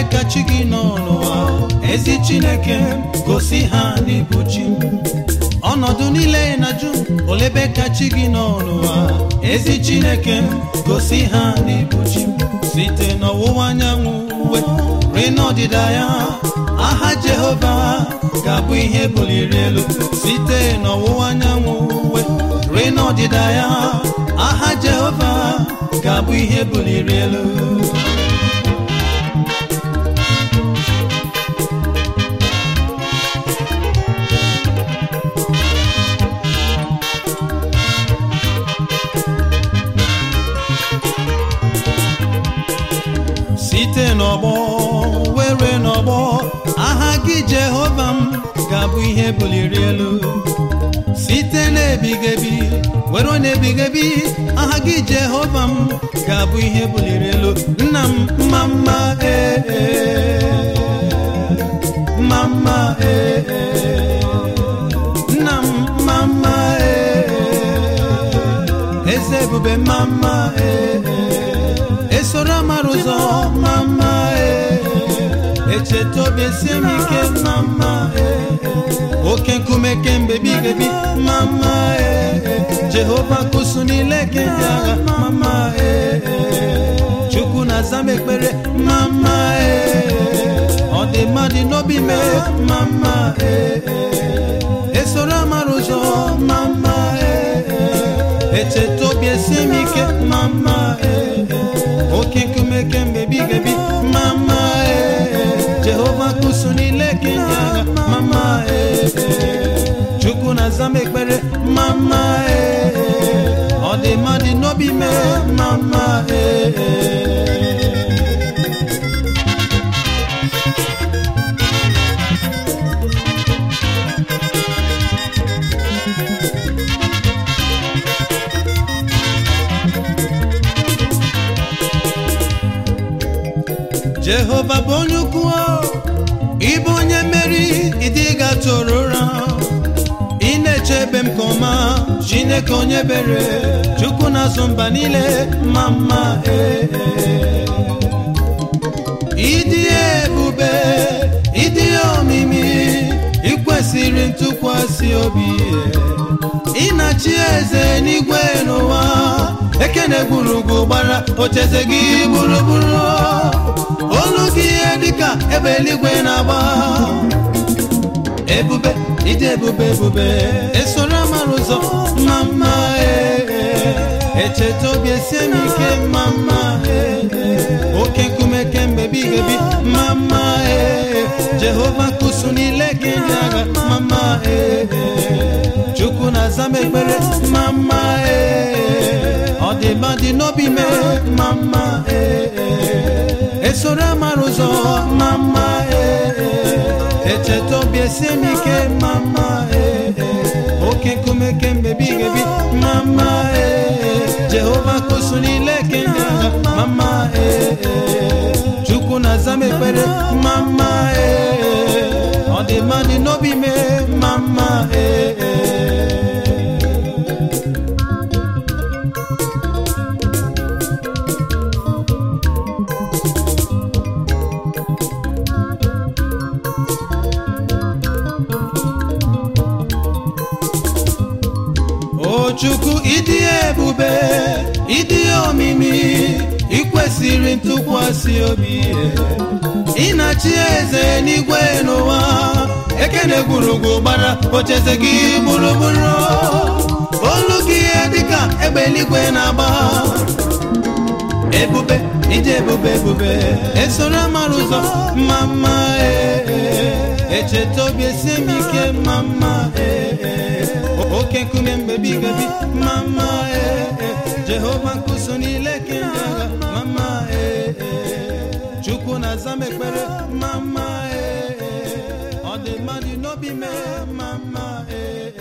ka chi gị nọ n'ụwa ezi chineke gosi ha n'ịbụ chi ọnọdụ niile na-ajụ olebe ka chi gị nọ n'ụwa ezi chineke gosi ha n'ịbụ chi site n'ọwụwa anyanwụ uwe rue n'ọdịda ya aha jehova ga-abụ ihe buliri elu site n'ọwụwa anyanwụ uwe rue n'ọdịda ya aha jehova ga-abụ ihe buliri elu site n'ọgbọ were n'ọgbọ aha gị jehova m ga-abụ ihe buliri elu site n'ebigebi were n'ebigebi aha gị jehova m ga-abụ ihe buliri elu nna m mma mma ee mma mma ee nna m mma mma ee eze ebube mma mma ee esoro amara ụzọ mama echeta obi esie m ike mama oke nkume kemgbe bigebi mama jehova kụsụ niile kemgbe agha mama chukwu na-aza m ekpere mama ọ dị mmadụ n'obi me mama esoro amara ụzọ mama echeta obi esie m ike mama oke nkume kemgbe bigebi mama jehova kụsụ niile kenya mama chukwu na-aza m ekpere mama ọ dị mmadụ n'obi me mama jehova bụ onye ukwu ịbụ onye mmeri ịdị gatụrụ ụra ị na-echebe m ka ọma chineke onye bere chukwu na-azụ mba niile ma mma ee ịdị ebube ịdị omimi ikwesịrị ntụkwasị obi ị na-achị eze n'igwe n'ụwa ekene gburugburu gbara ocheze gị gburugburu olu gị ihe dịka ebe eluigwe na-agba ebube ịdị ebube ebube esoro amara ụzọ mma mma echeta obi esie m ike mma mma oke nkume kemgbe bigebi mma mma jehova kụsụ niile gị ndị agha mma mma chukwu na-aza m ekpere mma mma ọ dị mma dị n'obi me mma mma esoro amara ụzọ mma mma echeta obi esie m ike mma mma oke nkume kemgbe bigebi mma mma jehova kụsụ niile kemgbe agha mma mma chukwu na-aza m ekpere mma mma ọ dị mma dị n'obi me mma mma o chukwu ịdị ebube ịdị omimi ikwesịrị ntụkwasị obi ị na-achị eze n'igwe n'ụwa ekene gburugburu gbara ocheze gị gburugburu olu gị ihe dịka egbe eluigwe na-agba ebube ịdị ebube ebube esoro amara ụzọ mma mma echeta obi esie m ike mma mma oke nkume mgbe bigabi mma mma jehova nkụso niile kemgbe agha mma mma chukwu na-aza m ekpere mma mma ọ dị mmadụ n'obi mee mma mma